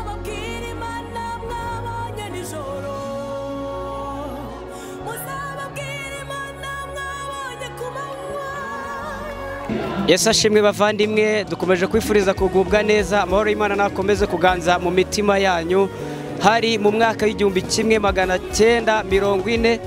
mugire imana mwabonye nijoro muzababwire imana mwabonye ku manywa Yesu ashimwe bavandimwe dukomeje kwifuriza kugubwa neza amahoro y'Imana nakomeze kuganza mu mitima yanyu hari mu mwaka w'igihumbi kimwe magana cyenda mirongo ine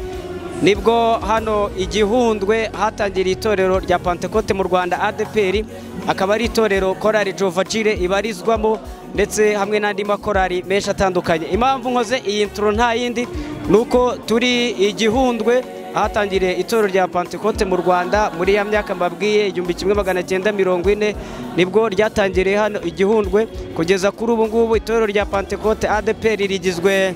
nibwo hano igihundwe hatangiriye itorero rya Pentecote mu Rwanda ADPR akaba ari itorero korari Jova Jire ibarizwamo ndetse hamwe n'andi makorari menshi atandukanye impamvu nkoze iyi nturo nta yindi ni uko turi igihundwe ahatangiriye itorero rya Pentecote mu Rwanda muri ya myaka mbabwiye igihumbi kimwe magana cyenda mirongo ine nibwo ryatangiriye hano igihundwe kugeza kuri ubu ngubu itorero rya Pentecote ADPR rigizwe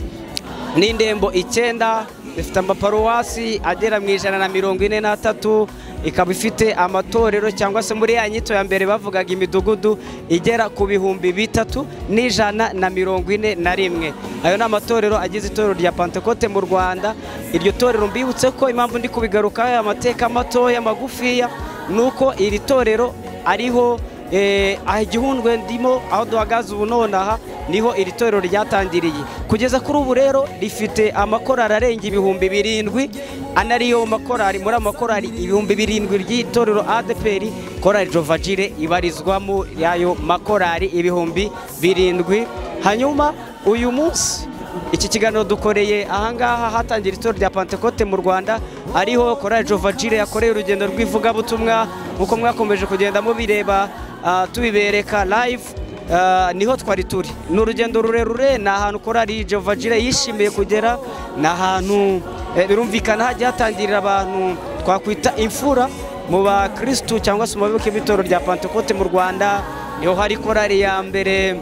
n'indembo icyenda rifite amaparuwasi agera mu ijana na mirongo ine n'atatu ikaba ifite amatorero cyangwa se muri ya nyito ya mbere bavugaga imidugudu igera ku bihumbi bitatu n'ijana na mirongo ine na rimwe ayo ni amatorero agize itorero rya Pentecote mu Rwanda iryo torero mbibutse ko impamvu ndi kubigarukaho aya mateka matoya magufiya ni uko iri torero ariho eh, aha igihundwe ndimo aho duhagaze ubu nonaha niho iri torero ryatangiriye kugeza kuri ubu rero rifite amakorari arenga ibihumbi birindwi anariyo makorari muri amakorari ibihumbi birindwi ry'itorero ADPR korari Jovagire ibarizwamo yayo makorari ibihumbi birindwi hanyuma uyu munsi iki kiganiro dukoreye ahangaha hatangira itorero rya Pentecote mu Rwanda ariho korari Jovagire yakoreye urugendo rw'ivugabutumwa nk'uko mwakomeje kugenda mubireba ah, tubibereka live Ah, niho twari turi ni urugendo rurerure ni ahantu korari Jovagire yishimiye kugera ni ahantu eh, birumvikana hajya hatangirira abantu twakwita imfura mu bakirisitu cyangwa se mu bayoboke b'itoro rya Pentecote mu Rwanda niho hari korari ya mbere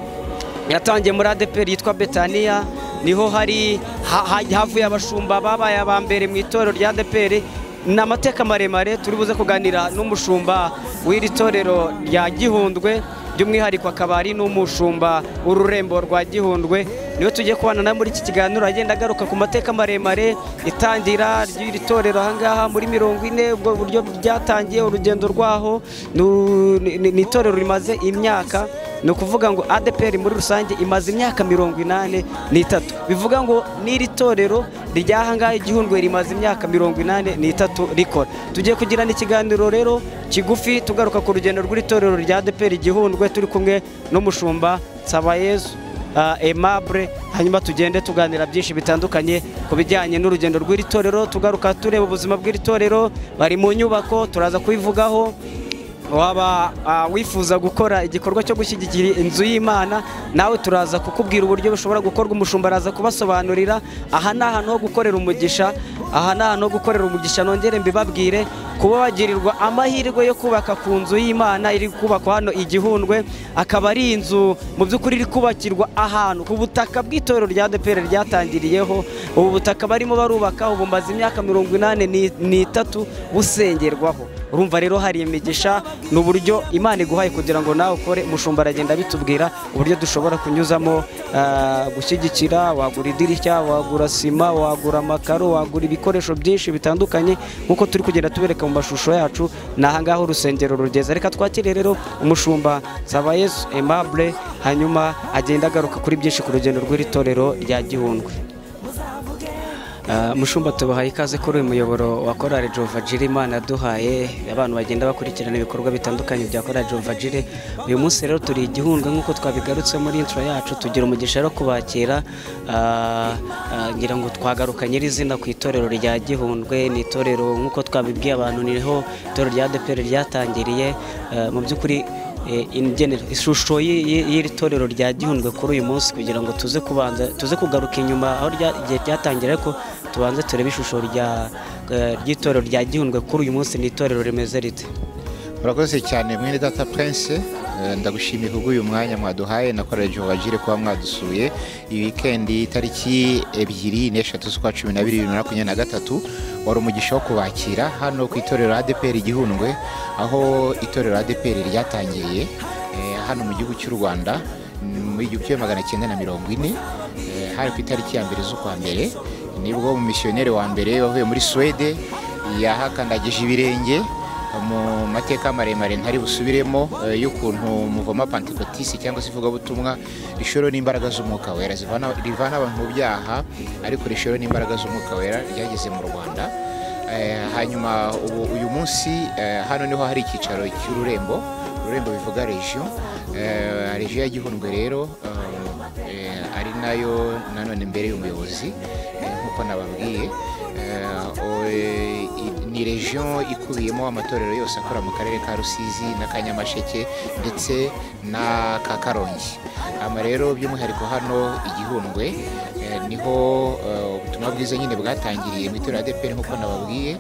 yatangiye muri ADPR yitwa Betania niho hari ha- ha- havuye abashumba babaye aba mbere mu itorero rya ADPR ni amateka maremare turi buze kuganira n'umushumba w'iri torero rya Gihundwe by'umwihariko akaba ari n'umushumba w'ururembo rwa Gihundwe niwe tugiye kubana na muri iki kiganiro agenda agaruka ku mateka maremare itangira ry'iri torero ahangaha muri mirongo ine ubwo buryo ryatangiye urugendo rwaho nu- ni ni- ni itorero rimaze imyaka ni ukuvuga ngo ADPR muri rusange imaze imyaka mirongo inani n'itatu bivuga ngo n'iri torero ry'ahangaha igihundwe rimaze imyaka mirongo inani n'itatu rikora tugiye kugirana ikiganiro rero kigufi tugaruka ku rugendo rw'iri torero rya ADPR igihundwe turi kumwe n'umushumba Nsabayezu uh, Aimable hanyuma tugende tuganira byinshi bitandukanye ku bijyanye n'urugendo rw'iri torero tugaruka tureba ubuzima bw'iri torero bari mu nyubako turaza kubivugaho waba ah, wifuza gukora igikorwa cyo gushyigikira inzu y'imana nawe turaza kukubwira uburyo bushobora gukorwa umushumba araza kubasobanurira aha ni ahantu ho gukorera umugisha aha ni ahantu ho gukorera umugisha nongere mbibabwire kuba bagirirwa amahirwe yo kubaka ku nzu y'imana iri kubakwa hano igihundwe akaba ari inzu mu by'ukuri iri kubakirwa ahantu ku butaka bw'itorero rya ADPR ryatangiriyeho ubu butaka barimo barubaka ubu maze imyaka mirongo inani ni- n'itatu busengerwaho urumva rero hari imigisha ni uburyo imana iguhaye kugira ngo nawe ukore umushumba aragenda bitubwira uburyo dushobora kunyuzamo ah, gushyigikira wagura idirishya wagura sima wagura amakaro wagura ibikoresho byinshi bitandukanye nk'uko turi kugenda tubereka mu mashusho yacu ni ahangaha urusengero rugeze reka twakire rero umushumba Sabayesu Aimable hanyuma agenda agaruka kuri byinshi ku rugendo rw'iri torero rya Gihundwe Ah, mushumba tubahaye ikaze kuri uyu muyoboro wa korari jovagire imana yaduhaye abantu bagenda bakurikirana ibikorwa bitandukanye bya korari jovagire uyu munsi rero turi igihundwe nk'uko twabigarutse muri intro yacu tugira umugisha rero kubakira ah, ah, ngira ngo twagaruka nyirizina ku itorero rya gihundwe ni itorero nk'uko twabibwiye abantu niho itorero rya adeperi ryatangiriye Ah, mu by'ukuri eh, ingene- ishusho y'i- y'i- y'iri torero rya gihundwe kuri uyu munsi kugira ngo tuze kubanza tuze kugaruka inyuma aho rya- igihe ryatangira ariko tubanze turebe ishusho rya eh, ry'itorero rya gihundwe kuri uyu munsi ni itorero rimeze rite murakoze cyane mwene data prince Eh, ndagushimiye kubwo uyu mwanya mwaduhaye nakorera jovagire kuba mwadusuye iyi wikendi tariki ebyiri n'eshatu z'ukwa cumi na bibiri bibiri na makumyabiri na gatatu wari umugisha wo kubakira hano ku itorero adeperi igihundwe aho itorero adeperi ryatangiriye eh, hano mu gihugu cy'u rwanda mu igihumbi kimwe magana cyenda na mirongo ine eh, hari ku itariki ya mbere z'ukwa mbere nibwo umumisiyoneri wa mbere wavuye muri suwede yahakandagije ibirenge mu mateka maremare ntari busubiremo eh, y'ukuntu muvoma pantekotisi cyangwa se ivugabutumwa rishoro n'imbaraga z'umwuka wera zivana rivana abantu mu byaha ariko rishoro n'imbaraga z'umwuka wera ryageze mu rwanda Eh, hanyuma ubu uyu munsi eh, hano niho hari icyicaro cy'ururembo ururembo bivuga region Eh, region ya gihundwe rero eh, eh, ari nayo nanone mbere y'umuyobozi eh, nk'uko nababwiye Eh, o- eh, i- ni region ikubiyemo amatorero yose akora mu karere ka rusizi n'akanyamasheke ndetse na ka karongi ama rero by'umwihariko hano igihundwe eh, niho eh, ubutumwa bwiza nyine bwatangiriye mu itorero adeperi nk'uko nababwiye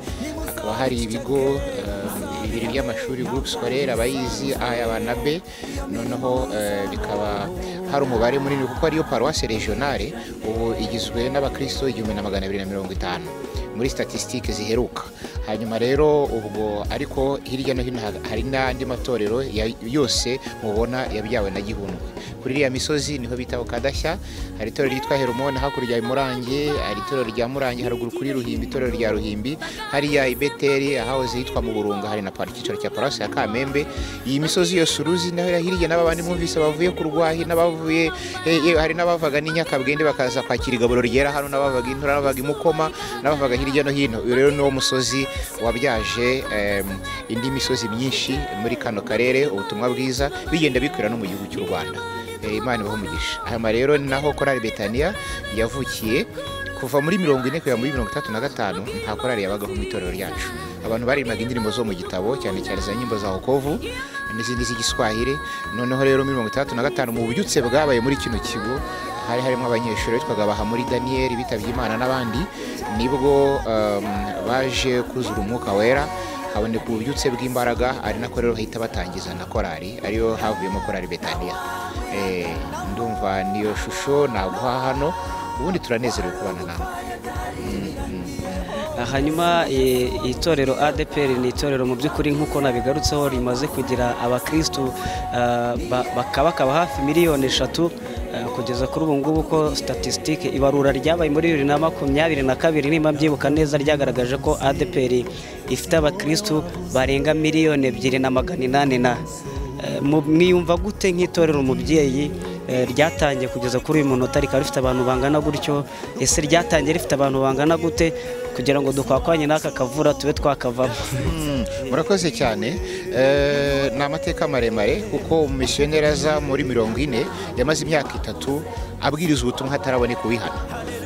hakaba hari ibigo eh, bibiri by'amashuri groupe scolaire abayizi aya na b noneho eh, bikaba hari umubare munini kuko ariyo paruwase regionale ubu igizwe n'abakristo igihumbi na magana abiri na mirongo itanu muri statisitike ziheruka hanyuma rero ubwo ariko hirya no hino ha- hari n'andi matorero ya- yose mubona yabyawe na gihundwe kuri iriya misozi niho bitaho kadashya hari itorero ryitwa heromone hakurya ya murange hari itorero rya murange haruguru kuri ruhimbi itorero rya ruhimbi hariya i beteri ahahoze hitwa mu burunga hari na pari icyicaro cya paruwasi ya kamembe iyi misozi yose uruzi naho hirya n'abandi mwumvise bavuye ku rwahi n'abavuye eh, eh, hari n'abavaga n'inyakabwende bakaza kwakira igaburo ryera hano n'abavaga intura n'abavaga imukoma n'abavaga hirya no hino uyu rero niwo musozi wabyaje em, indi misozi myinshi muri kano karere ubutumwa bwiza bigenda bikwira no mu gihugu cy'u rwanda Eh, imana ibahe umugisha hano rero ni naho korari betaniya yavukiye kuva muri mirongo ine kugera muri mirongo itatu na gatanu nta korari yabagaho mu itorero ryacu abantu baririmbaga indirimbo zo mu gitabo cyane cyane za nyimbo za hokovu n'izindi z'igiswahire noneho rero muri mirongo itandatu na gatanu mu bubyutse bwabaye muri kino kigo hari harimo abanyeshuri bitwaga bahamuri daniyeli bitabye imana n'abandi nibwo um, baje kuzura umwuka wera haboneka ububyutse bw'imbaraga ari nako rero bahita batangiza na korari ariyo havuyemo korari betaniya Eh, ndumva niyo shusho naguha hano ubundi turanezerewe kubana nawe hanyuma eh, itorero adeperi ni itorero mu by'ukuri nk'uko nabigarutseho rimaze kugira abakirisitu ah, ba- baka- bakaba hafi miliyoni eshatu ah, kugeza kuri ubu ngubu ko statisitike ibarura ryabaye muri bibiri na makumyabiri na kabiri niba mbyibuka neza ryagaragaje ko adeperi ifite abakirisitu barenga miliyoni ebyiri na magana inani na Eh, mu- mwiyumva gute nk'itorero umubyeyi eh, ryatangiye kugeza kuri uyu munota rikaba rifite abantu bangana gutyo ese ryatangiye rifite abantu bangana gute kugira ngo dukwakwanye n'aka kavura tube twakavamo murakoze cyane Eh, ni amateka maremare kuko umusiyoneri aza muri mirongo ine yamaze imyaka itatu abwiriza ubutumwa hataraboneka uwihana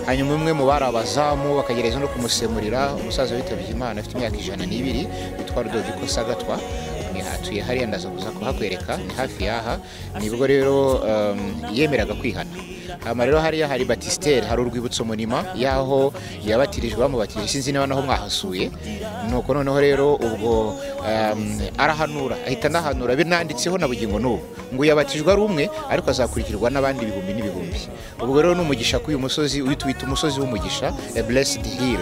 hanyuma umwe mu bari abazamu bakagereza no kumusemurira umusaza witabye imana afite imyaka ijana n'ibiri witwa rudoviko sagatwa Ni- atuye hariya ndaza kuza kuhakwereka ni hafi y'aha nibwo rero em, yemeraga kwihana hama rero hariya hari batisiteri hari urwibutso munima y'aho yabatirijwe bamubatije sinzi niba naho mwahasuye nuko noneho rero ubwo um, arahanura ahita anahanura binanditseho na bugingo n'ubu ngo yabatijwe ari umwe ariko azakurikirwa n'abandi ibihumbi n'ibihumbi ubwo rero ni umugisha k'uyu musozi uyu tuwita umusozi w'umugisha a blessed hill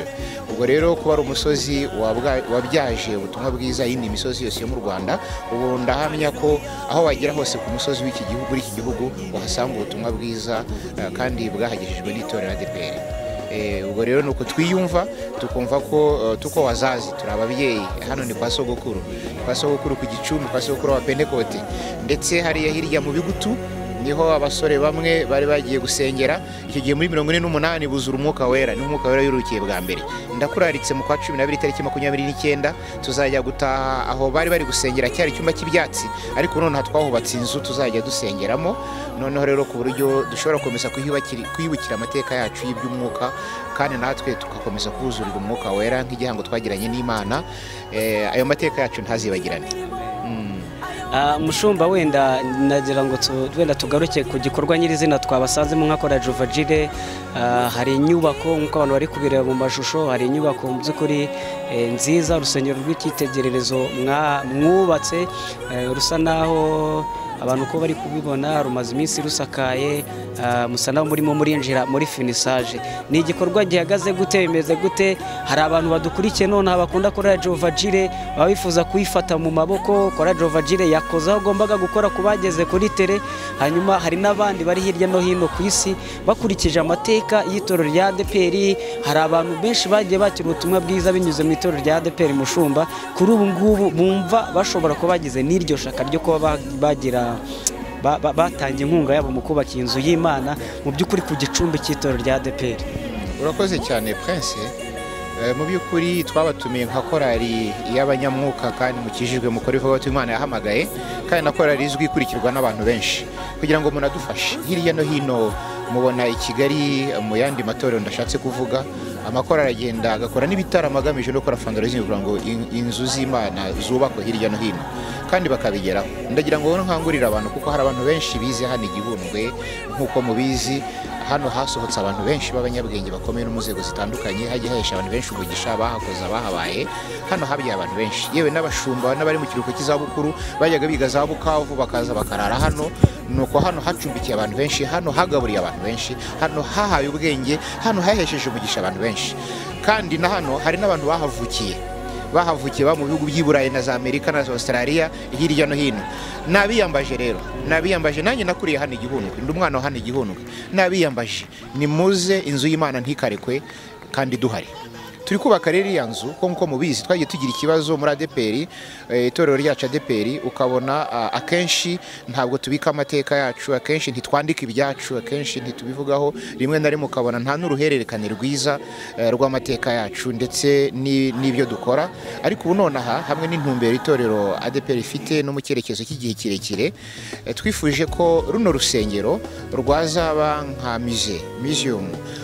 ubwo rero kuba ari umusozi wabwa- wabyaje ubutumwa bwiza yindi misozi yose yo mu rwanda ubu ndahamya ko aho wagera hose ku musozi w'iki gihugu w'iki gihugu wahasanga ubutumwa bwiza eh, kandi bwahagejejwe n'itorero ADPR Eh, ubwo rero ni uko twiyumva tukumva ko eh, tuko wazazi turi ababyeyi hano ni kwa sogokuru kwa sogokuru ku gicumbi kwa sogokuru wa pentekote ndetse hariya hirya mu bigutu niho abasore bamwe bari bagiye gusengera icyo gihe muri mirongo ine n'umunani buzura umwuka wera niho umwuka wera yurukiye bwa mbere ndakuraritse mu kwa cumi n'abiri tariki makumyabiri n'icyenda tuzajya gutaha aho bari bari gusengera cyari icyumba cy'ibyatsi ariko noneho twahubatse inzu tuzajya dusengeramo noneho rero ku buryo dushobora gukomeza kuyubakira kwibukira amateka yacu y'iby'umwuka kandi natwe tugakomeza kuwuzurira umwuka wera nk'igihango twagiranye n'imana Eh, ayo mateka yacu ntazibagirane Mm. Ah, mushumba wenda nagira ngo tu- wenda tugaruke ku gikorwa nyirizina twabasanzemo nka kora jovagire hari inyubako nk'uko abantu bari kubireba mu mashusho hari inyubako mu by'ukuri eh, nziza urusengero rw'icyitegererezo mwa- mwubatse eh, rusa naho abantu uko bari kubibona rumaze iminsi rusakaye ah, musa nawe murimo murinjira muri finisaje ni igikorwa gihagaze gute bimeze gute hari abantu badukurikiye nonaha bakunda korera jova jire baba bifuza kuyifata mu maboko kora jova jire yakoze aho agombaga gukora ku bageze kuri tere hanyuma hari n'abandi bari hirya no hino ku isi bakurikije amateka y'itorero rya adeperi hari abantu benshi bagiye bakira ubutumwa bwiza binyuze mu itorero rya adeperi mushumba kuri ubu ngubu bumva bashobora kuba bagize n'iryo shaka ryo kuba ba- bagira ba- ba- batanga inkunga yabo mu kubaka iyi nzu y'imana mu by'ukuri ku gicumbi cy'itorero rya adeperi urakoze cyane prince Eh, mu by'ukuri twabatumiye nka korali y'abanyamwuka kandi mukijijwe mukora ibikorwa byo imana yahamagaye kandi na korali izwi ikurikirwa n'abantu benshi kugira ngo munadufashe hirya no hino mubona i kigali mu yandi matorero ndashatse kuvuga amakorali agenda agakora n'ibitaramo agamije no gukora fundraising kugira ngo in- inzu z'imana zubakwe hirya no hino kandi bakabigeraho ndagira ngo nkangurire abantu kuko hari abantu benshi bize hano igihundwe nk'uko mubizi hano hasohotse abantu benshi b'abanyabwenge bakomeye no mu nzego zitandukanye hagiye hahesha abantu benshi umugisha bahakoze abahabaye hano habyaye abantu benshi yewe n'abashumba n'abari mu kiruhuko cy'izabukuru bajyaga biga za bukavu bakaza bakarara hano nuko hano hacumbikiye abantu benshi hano hagaburiye abantu benshi hano hahaye ubwenge hano hahesheje umugisha abantu benshi kandi na hano hari n'abantu bahavukiye bahavukiye baba mu bihugu by'i Burayi na za Amerika na za Australia hirya no hino nabiyambaje rero nabiyambaje nanjye nakuriye hano igihundwe ndi umwana wa hano igihundwe nabiyambaje nimuze inzu y'Imana ntikarekwe kandi duhari turi kubaka rero iya nzu ko nk'uko mubizi twagiye tugira ikibazo muri adeperi eh, itorero ryacu adeperi ukabona ah, akenshi ntabwo tubika amateka yacu akenshi ntitwandika ibyacu akenshi ntitubivugaho rimwe na rimwe ukabona nta n'uruhererekane rwiza eh, rw'amateka yacu ndetse ni- n'ibyo dukora ariko ubu nonaha hamwe n'intumbero itorero adeperi ifite no mu cyerekezo cy'igihe kirekire eh, twifuje ko runo rusengero rwazaba nka musée museum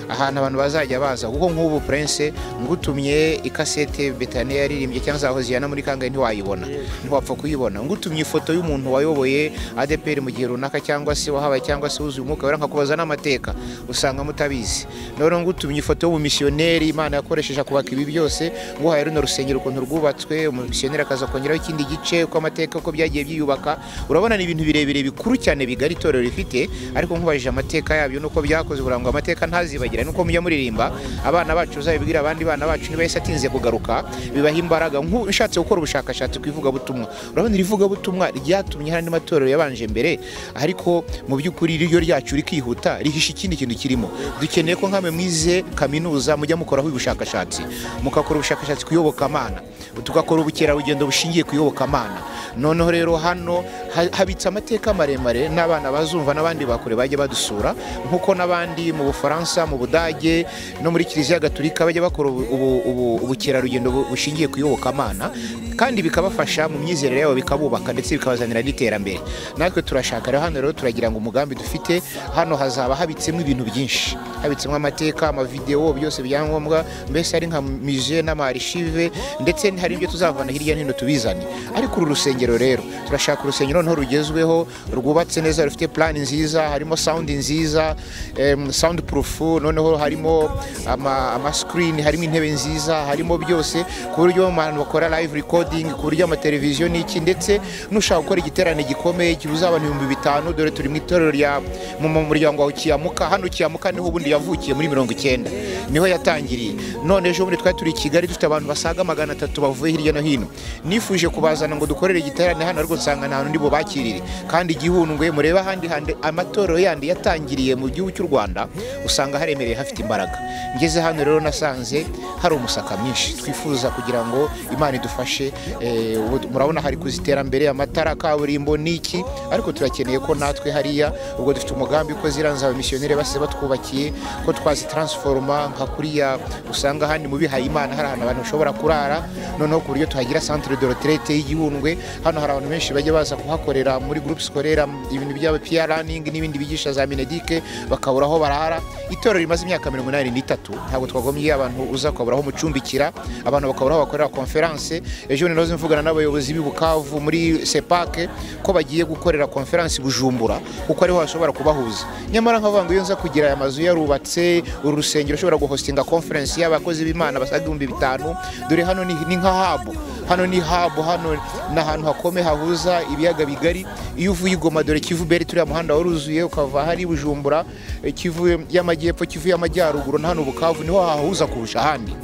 ahantu abantu bazajya baza kuko nk'ubu prince ngutumye ikasete betaniya yaririmbye cyangwa zaho ziyana muri kangahe ntiwayibona ntiwapfa kuyibona ngutumye ifoto y'umuntu wayoboye adeperi mu gihe runaka cyangwa se wahabaye cyangwa se wuzuye umwuka wera nkakubaza n'amateka usanga mutabizi none ngutumye ifoto y'umumisiyoneri imana yakoresheje kubaka ibi byose nguhaye runo rusengero ukuntu rwubatswe umumisiyoneri akaza kongeraho ikindi gice uko amateka uko byagiye byiyubaka urabona ni ibintu birebire bikuru cyane bigari itorero rifite ariko nkubajije amateka yabyo nuko byakoze uburango amateka ntazibagirane nuko mujya muririmba abana bacu uzabibwira abandi bana bacu niba yahise atinze kugaruka bibaha imbaraga nk'u- ushatse gukora ubushakashatsi ku ivugabutumwa urabona iri vugabutumwa ryatumye hari andi matorero yabanje mbere ariko mu by'ukuri ryo ryacu rikihuta rihisha ikindi kintu kirimo dukeneye ko nk'amwe mwize kaminuza mujya mukoraho ubushakashatsi mugakora ubushakashatsi ku iyobokamana tugakora ubukerarugendo bushingiye ku iyobokamana noneho rero hano ha- habitse amateka maremare n'abana bazumva n'abandi bakure bajya badusura nk'uko n'abandi mu bufaransa mu budage no muri kiliziya gatulika bajya bakora ubu- ubu- ubu- ubukerarugendo bu- bushingiye ku iyobokamana kandi bikabafasha mu myizerere yabo bikabubaka ndetse bikabazanira n'iterambere natwe turashaka rero hano rero turagira ngo umugambi dufite hano hazaba habitsemo ibintu byinshi habitsemo amateka amavidewo byose byangombwa mbese ari nka mije n'amarishave ndetse hari ibyo tuzavana hirya no hino tubizane ariko uru rusengero rero turashaka urusengero noneho rugezweho rwubatse neza rufite plani nziza harimo sound nziza em, sound proof noneho harimo ama, ama screen harimo intebe nziza harimo byose ku buryo mu bantu bakora live recording ku buryo amateleviziyo n'iki ndetse nushaka gukora igiterane gikomeye kibuze abantu ibihumbi bitanu dore turi mu itorero rya mu mu muryango wa Kiyamuka hano Kiyamuka niho ubundi yavukiye muri mirongo icyenda niho yatangiriye none ejo bundi twari turi i Kigali dufite abantu basaga magana atatu bavuye hirya no hino nifuje kubazana ngo dukorere igiterane hano ariko nsanga nta n'undi bubakirire kandi igihundwe murebe ahandi handi amatorero yandi yatangiriye mu gihugu cy'u Rwanda usanga haremereye hafite imbaraga ngeze hano rero nasanze hari umusaka mwinshi twifuza kugira ngo imana idufashe Eh, ubu murabona hari kuza iterambere amatara kaburimbo n'iki ariko turakeneye ko natwe hariya ubwo dufite umugambi ko ziranze abamisiyoneri base batwubakiye ko twazitaransiforoma nka kuriya usanga handi mu bihaye imana hari ahantu abantu bashobora kurara noneho ku buryo tuhagira centre de retraite y'igihundwe hano hari abantu benshi bajya baza kuhakorera muri groupe scolaire ibintu byaba peer learning n'ibindi bigisha za minedic bakabura aho barara itorero rimaze imyaka mirongo inani n'itatu ntabwo twagombye abantu uza ukabura aho umucumbikira abantu bakabura aho bakorera konferanse ejo bundi nahoze mvugana n'abayobozi b'i bukavu muri sepake ko bagiye gukorera konferanse i bujumbura kuko ariho hashobora kubahuza nyamara nkavuga ngo iyo nza kugira aya mazu yarubatse uru rusengero ushobora guhostinga konferense y'abakozi b'imana basaga ibihumbi bitanu dore hano ni ni nka habu hano ni habu hano ni ahantu hakome hahuza ibiyaga bigari iyo uvuye i Goma dore Kivu beri turiya muhanda waruzuye ukava hari Bujumbura eh, Kivu y'amajyepfo Kivu y'amajyaruguru na hano Bukavu niho hahuza kurusha ahandi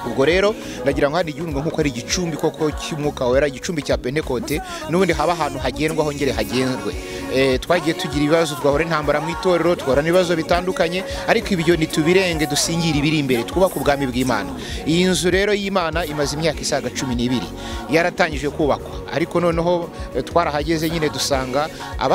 ubwo rero ndagira ngo hano igihugu nk'uko ari igicumbi koko cy'umwuka wera igicumbi cya pentekote n'ubundi haba ahantu hagendwa hongere hagendwe Eh, twagiye tugira ibibazo twahora intambara mu itorero twahora n'ibibazo bitandukanye ariko ibyo ntitubirenge dusingire ibiri imbere twubake ubwami bw'imana iyi nzu rero y'imana imaze imyaka isaga cumi n'ibiri yaratangije kubakwa ariko noneho eh, twarahageze nyine dusanga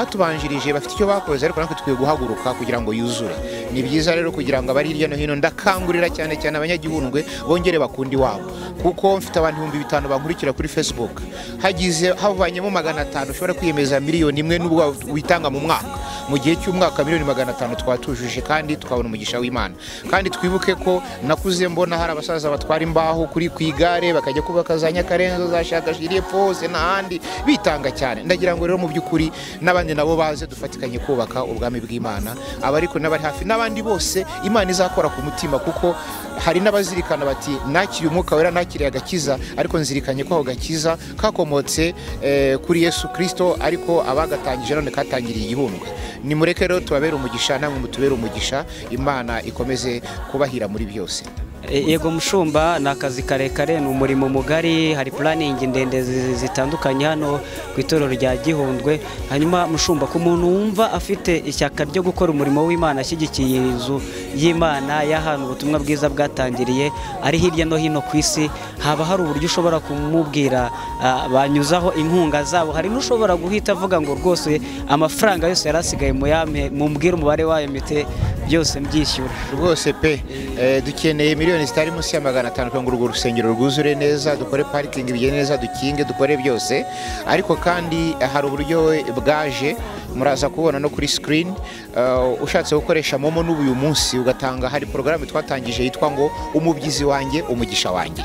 abatubanjirije bafite icyo bakoze ariko natwe dukwiye guhaguruka kugira ngo yuzure ni byiza rero kugira ngo abari hirya no hino ndakangurira cyane cyane abanyagihundwe bongere bakundi wabo kuko mfite abantu ibihumbi bitanu bankurikira kuri facebook hagize havanyemo magana atanu ushobora kwiyemeza miliyoni imwe n'ubwo wa- witanga mu mwaka mu gihe cy'umwaka miliyoni magana atanu twaba tujuje kandi tukabona umugisha w'imana kandi twibuke ko nakuze mbona hari abasaza batwara imbaho kuri ku igare bakajya kubaka za nyakarenzo za shakashiri epfo hose n'ahandi bitanga cyane ndagira ngo rero mu by'ukuri n'abandi nabo baze dufatikanye kubaka ubwami bw'imana abariko n'abari hafi n'abandi bose imana izakora ku mutima kuko hari n'abazirikana bati nakiriye umwuka wera nakiriye agakiza ariko nzirikanye ko ako gakiza kakomotse eh, kuri yesu kirisito ariko abagatangije none katangiriye igihundwe nimureke rero tubabere umugisha namwe mutubere umugisha imana ikomeze kubahira muri byose E- Yego mushumba ni akazi karekare ni umurimo mugari hari puraningi ndende zi- zitandukanye hano ku itorero rya Gihundwe hanyuma mushumba ku muntu wumva afite ishyaka ryo gukora umurimo w'Imana ashyigikiye iyi nzu y'Imana y'ahantu ubutumwa bwiza bwatangiriye ari hirya no hino ku isi haba hari uburyo ushobora kumubwira ah, banyuzaho inkunga zabo hari n'ushobora guhita avuga ngo rwose amafaranga yose yari asigaye muyampe mumbwire umubare wayo mite byose mbyishyura rwose pe Eh, dukeneye miliyoni zitari munsi ya magana atanu kugira ngo urwo rusengero rwuzure neza dukore parikingi bigende neza dukinge dukore byose ariko kandi eh, hari uburyo bwaje muraza kubona no kuri screen Eh, ushatse gukoresha momo n'ubu uyu munsi ugatanga hari porogaramu twatangije yitwa ngo umubyizi wanjye umugisha wanjye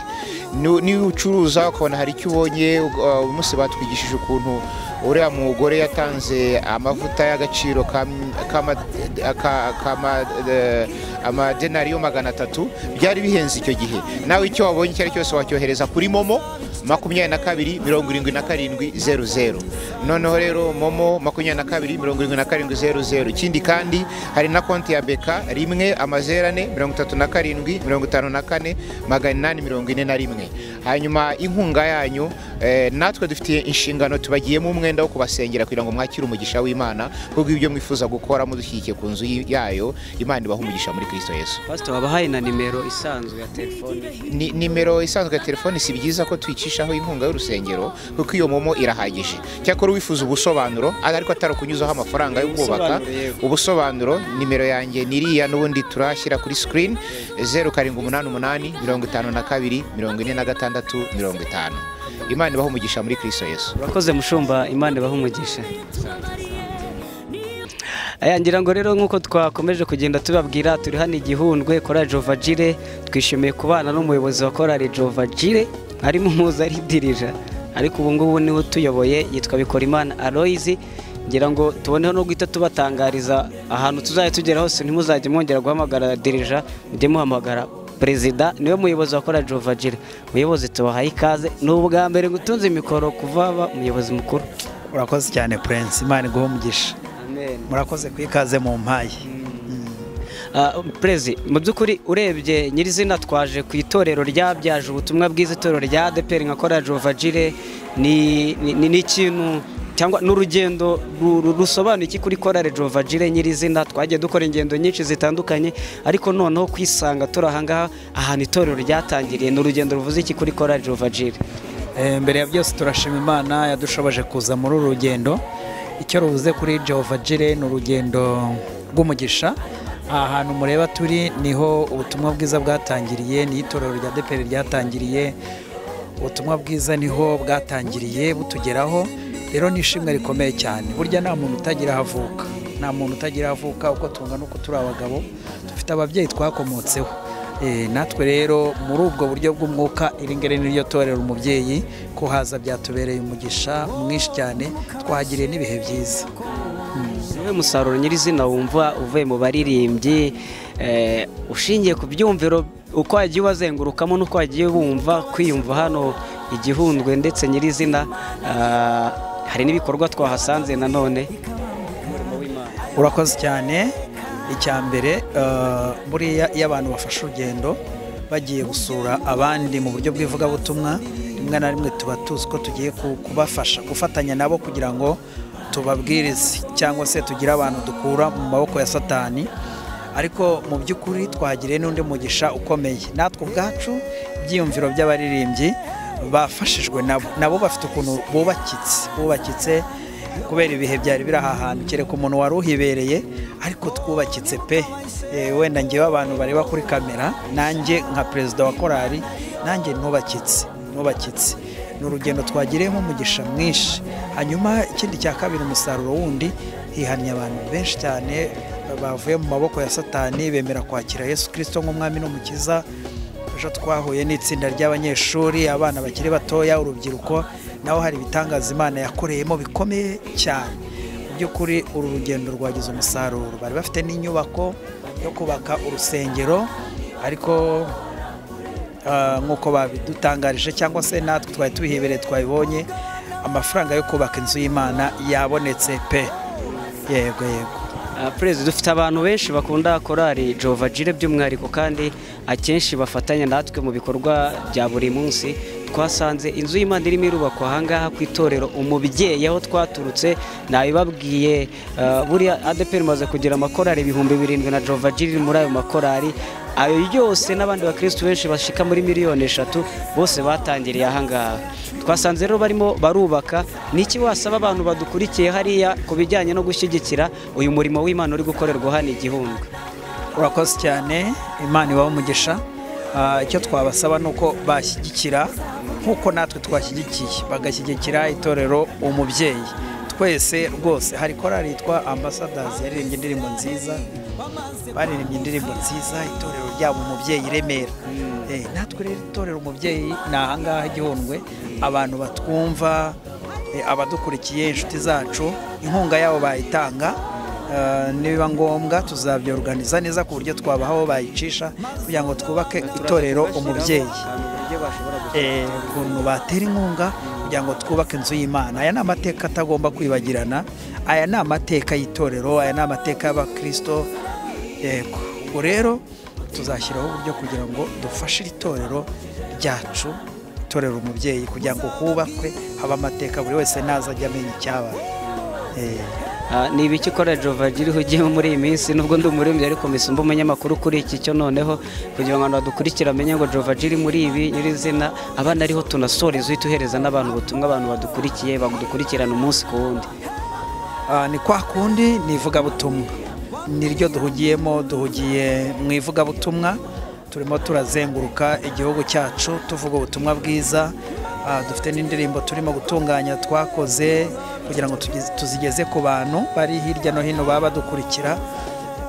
Nu- niba ucuruza ukabona hari icyo ubonye uh, uyu munsi batwigishije ukuntu uriya mugore yatanze amavuta y'agaciro ka- kama- ka- kama- eh, amadenariyo magana atatu byari bihenze icyo gihe nawe icyo wabonye icyo ari cyo cyose wacyohereza kuri momo makumyabiri na kabiri mirongo irindwi na karindwi zeru zeru noneho rero momo makumyabiri na kabiri mirongo irindwi na karindwi zeru zeru ikindi kandi hari na konti ya beka rimwe amazeru ane mirongo itatu na karindwi mirongo itanu na kane magana inani mirongo ine na rimwe hanyuma inkunga yanyu eh, natwe dufitiye inshingano tubagiyemo umwenda wo kubasengera kugira ngo mwakire umugisha w'imana kuko ibyo mwifuza gukora mudushyigikiye ku nzu y- yayo imana ibaha umugisha muri kristo yesu Pastor wabahaye na nimero isanzwe ya telefone Ni- nimero isanzwe ya telefoni si byiza ko tuyicishaho inkunga y'urusengero kuko iyo momo irahagije cyakora uwifuza ubusobanuro ariko atari ukunyuzaho amafaranga yo kubaka Ubusobanuro, yego. ubusobanuro nimero yanjye ni iriya n'ubundi turashyira kuri screen zeru karindwi umunani umunani mirongo itanu na kabiri mirongo ine na gatandatu mirongo itanu imana ibaho umugisha muri kristo yesu urakoze mushumba imana ibaha umugisha Aya, ngira ngo rero nk'uko twakomeje kugenda tubabwira turi hano igihundwe kora jova jire twishimiye kubana n'umuyobozi wa korari jova jire harimo umuza ari dirija ariko ubu ngubu niwe utuyoboye yitwa bikorimana aloyizi ngira ngo tuboneho no guhita tubatangariza ahantu tuzajya tugera hose ntimuzajye mwongera guhamagara dirija mujye muhamagara perezida niwe muyobozi wa kora jova jire muyobozi tubahaye ikaze ni ubwa mbere gutunze imikoro kuva aba umuyobozi mukuru urakoze cyane prince imana iguhe umugisha amen murakoze ku ikaze mu mpayi perezi mu by'ukuri urebye nyirizina twaje ku itorero ryabyaje ubutumwa bwiza itorero rya adeperi nka kora jova jire ni ni- ni ikintu cyangwa n'urugendo ru- ru- rusobanuye iki kuri korale jova jire nyirizina twagiye dukora ingendo nyinshi zitandukanye ariko noneho kwisanga turi ahangaha ahantu itorero ryatangiriye ni urugendo ruvuze iki kuri korale jova jire Eh, mbere ya byose turashima imana yadushoboje kuza muri uru rugendo icyo ruvuze kuri jehova jire ni urugendo rw'umugisha aha hantu mureba turi niho ubutumwa bwiza bwatangiriye ni itorero rya deperi ryatangiriye ubutumwa bwiza niho bwatangiriye butugeraho rero ni ishimwe rikomeye cyane burya nta muntu utagira aho avuka nta muntu utagira aho avuka uko tungana uko turi abagabo dufite ababyeyi twakomotseho Eh, natwe rero muri ubwo buryo bw'umwuka iri ngiri niryo torero umubyeyi ko haza byatubereye umugisha mwinshi cyane twahagiriye n'ibihe byiza niwe musaruro nyirizina wumva uvuye mu baririmbyi eh, ushingiye ku byumviro uko wagiye ubazengurukamo n'uko wagiye wumva kwiyumva hano igihundwe ndetse nyirizina ah, hari n'ibikorwa twahasanze nanone urakoze cyane icya mbere eh, buriya iyo abantu bafashe urugendo bagiye gusura abandi mu buryo bw'ivugabutumwa rimwe na rimwe tuba tuzi ko tugiye ku- kubafasha gufatanya nabo kugira ngo tubabwirize cyangwa se tugire abantu dukura mu maboko ya satani ariko mu by'ukuri twahagiriye n'undi mugisha ukomeye natwe ubwacu ibyiyumviro by'abaririmbyi bafashijwe nabo nabo bafite ukuntu bubakitse bubakitse kubera ibihe byari biri aha hantu kereka umuntu wari uhibereye ariko twubakitse pe Eh, wenda ngewe abantu bareba kuri kamera nanjye nka perezida wa korali nanjye nubakitse nubakitse ni urugendo twagiriyemo umugisha mwinshi hanyuma ikindi cya kabiri umusaruro wundi hihamye abantu benshi cyane bavuye mu maboko ya satani bemera kwakira yesu kirisito nk'umwami n'umukiza ejo twahuye n'itsinda ry'abanyeshuri abana bakiri batoya urubyiruko naho hari ibitangaza imana yakoreyemo bikomeye cyane mu by'ukuri uru rugendo rwagize umusaruro bari bafite n'inyubako yo kubaka urusengero ariko ah, nk'uko babidutangarije cyangwa se natwe twari tubihebereye twabibonye amafaranga yo kubaka inzu y'imana yabonetse pe yego yego Ah, Perez dufite abantu benshi bakunda korali Jova Jire by'umwihariko kandi akenshi bafatanya natwe mu bikorwa bya buri munsi twasanze inzu y'Imana irimo irubakwa ahangaha ku itorero umubyeyi aho twaturutse nabibabwiye ah, buriya ADEPR imaze kugira amakorali ibihumbi birindwi na Jova Jire iri muri ayo makorali ayo yose n'abandi bakristu benshi bashika muri miliyoni eshatu bose batangiriye ahangaha twasanze rero barimo barubaka niki wasaba abantu badukurikiye hariya ku bijyanye no gushyigikira uyu murimo w'imana uri gukorerwa hano igihundwe urakoze cyane imana ibaho umugisha Ah, icyo twabasaba ni uko bashyigikira nk'uko natwe twashyigikiye bagashyigikira itorero umubyeyi twese rwose hari korali yitwa ambasadazi yaririmbye indirimbo nziza baririmbye indirimbo nziza itorero ryabo umubyeyi i remera Eh, natwe rero itorero umubyeyi ni ahangaha igihundwe abantu batwumva eh, abadukurikiye inshuti zacu inkunga yabo bayitanga Uh, nibiba ngombwa tuzabyoruganiza neza ku buryo twabaha aho bayicisha kugira ngo twubake itorero umubyeyi Eh, ukuntu batera inkunga kugira ngo twubake inzu y'imana aya ni amateka atagomba kwibagirana aya ni amateka y'itorero aya ni amateka y'abakirisito yego ubwo rero tuzashyiraho uburyo kugira ngo dufashe iri torero ryacu itorero umubyeyi kugira ngo hubakwe habe amateka buri wese naza ajya amenya icyabaye Eh, Ah, ni ibiki ikora Jova iriho ugiyemo muri iyi minsi nubwo ndi umuririmbyi ariko mbese mba umunyamakuru kuri iki cyo noneho kugira ngo abantu badukurikira bamenye ngo Jova iri muri ibi nyirizina abana ariho tunasoreza uhita uhereza n'abantu ubutumwa abantu badukurikiye badukurikirana umunsi ku wundi Ah, ni kwa kundi ni ivugabutumwa niryo duhugiyemo duhugiye mu ivugabutumwa turimo turazenguruka igihugu cyacu tuvuga ubutumwa bwiza Ah, dufite n'indirimbo turimo gutunganya twakoze kugira ngo tugeze- tuzigeze ku bantu bari hirya no hino baba badukurikira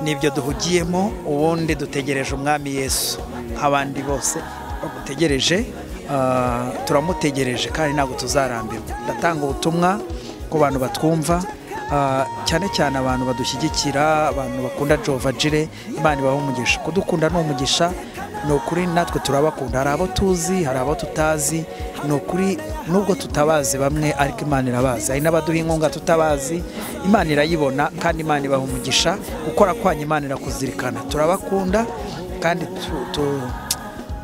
nibyo duhugiyemo ubundi dutegereje umwami yesu nk'abandi bose bamutegereje ah, turamutegereje kandi ntabwo tuzarambirwa ndatanga ubutumwa ku bantu batwumva ah, cyane cyane abantu badushyigikira abantu bakunda jova jire imana ibaha umugisha kudukunda ni umugisha ni ukuri natwe turabakunda hari abo tuzi hari abo tutazi ni ukuri nubwo tutabazi bamwe ariko imana irabazi hari n'abaduha inkunga tutabazi imana irayibona kandi imana ibaha umugisha gukora kwanyu imana irakuzirikana turabakunda kandi tu- tu-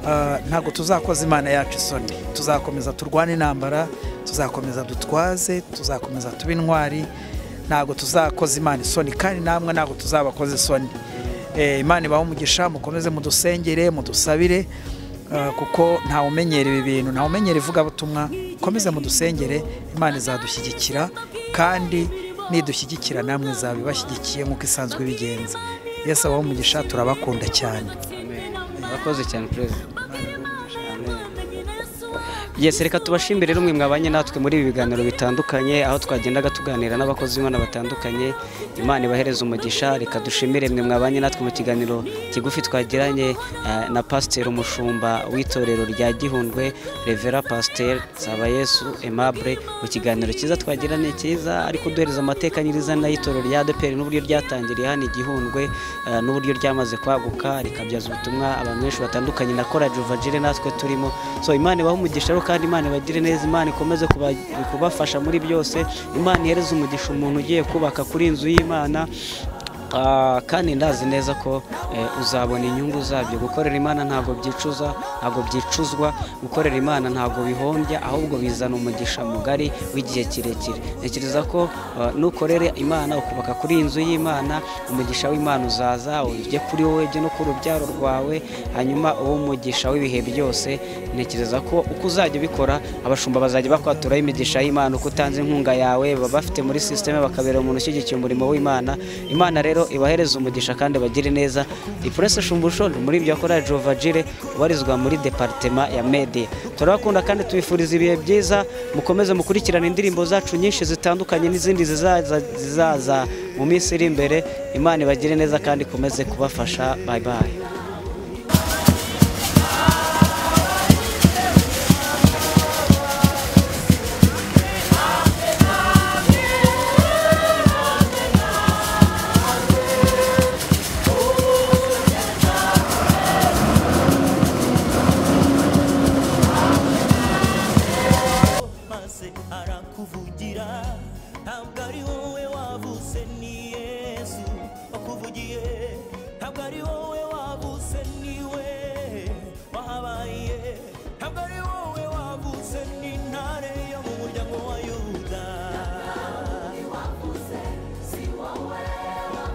Ah, ntabwo tuzakoza imana yacu isoni tuzakomeza turwane intambara tuzakomeza dutwaze tuzakomeza tuba intwari ntabwo tuzakoza imana isoni kandi namwe ntabwo tuzabakoza isoni Eh, imana ibahe umugisha mukomeze mudusengere mudusabire ah, kuko ntawe umenyera ibi bintu ntawe umenyera ivugabutumwa mukomeze mudusengere imana izadushyigikira kandi nidushyigikira namwe izaba ibashyigikiye nk'uko isanzwe ibigenza yesu abahe umugisha turabakunda cyane urakoze cyane perezida Yes, reka tubashimire rero mwe mwabanye natwe muri ibi biganiro bitandukanye aho twagendaga tuganira n'abakozi b'Imana batandukanye Imana ibahereze umugisha reka dushimire mwe mwabanye natwe mu kiganiro kigufi twagiranye eh, na Pasteur Umushumba w'itorero rya Gihundwe Revera Pasteur Sabayesu Aimable mu kiganiro cyiza twagiranye cyiza ariko duhereza amateka nyirizina y'itorero rya ADEPR n'uburyo ryatangiriye hano igihundwe eh, n'uburyo ryamaze kwaguka rikabyaza ubutumwa abantu benshi batandukanye na Kora Juvagire natwe turimo so Imana ibahe umugisha rero kandi imana ibagire neza imana ikomeze kuba- kubafasha muri byose imana ihereze umugisha umuntu ugiye kubaka kuri inzu y'imana Ah, kandi ndazi neza ko eh, uzabona inyungu zabyo gukorera imana ntabwo byicuza ntabwo byicuzwa gukorera imana ntabwo bihombya ahubwo bizana umugisha mugari w'igihe kirekire ntekereza ko eh, nukorere imana ukubaka kuri iyi nzu y'imana umugisha w'imana uzaza ujye kuri wowe ujye no ku rubyaro rwawe hanyuma uwo mugisha w'ibihe byose ntekereza ko uko uzajya ubikora abashumba bazajya bakwaturaho imigisha y'imana uko utanze inkunga yawe baba bafite muri sisiteme bakabera umuntu ushyigikiye umurimo w'imana imana rero ibahereze umugisha kandi bagire neza ipurese shumbusho ni muri bya korali jova jire ubarizwa muri deparitema ya medi turabakunda kandi tubifuriza ibihe byiza mukomeze mukurikirane indirimbo zacu nyinshi zitandukanye n'izindi zizaza zizaza mu minsi iri imbere imana ibagire neza kandi ikomeze kubafasha bayi bayi maze arakuvugira ntabwo ari wowe wavutse ni yesu wakuvugiye ntabwo ari wowe wavutse ni we wahabaye ntabwo ari wowe wavutse ni intare yo mu muryango wa yuda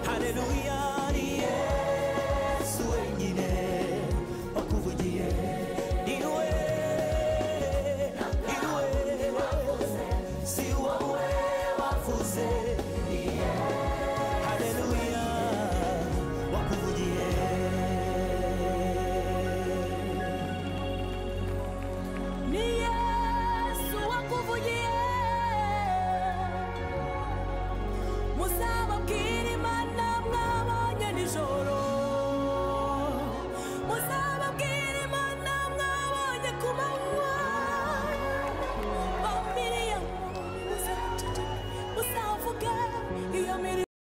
haleluya ari yesu wenyine wakuvugiye ni we Iwe, si wowe wavuze